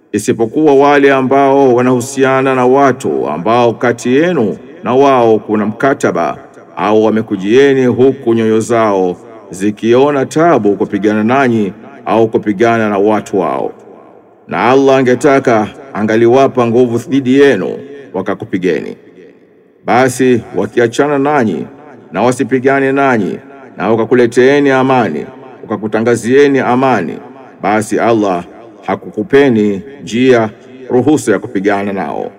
isipokuwa wale ambao wanahusiana na watu ambao kati yenu na wao kuna mkataba au wamekujieni huku nyoyo zao zikiona tabu kupigana nanyi au kupigana na watu wao, na Allah angetaka angaliwapa nguvu dhidi yenu wakakupigeni. Basi wakiachana nanyi na wasipigane nanyi na wakakuleteeni amani wakakutangazieni amani, basi Allah hakukupeni njia ruhusa ya kupigana nao.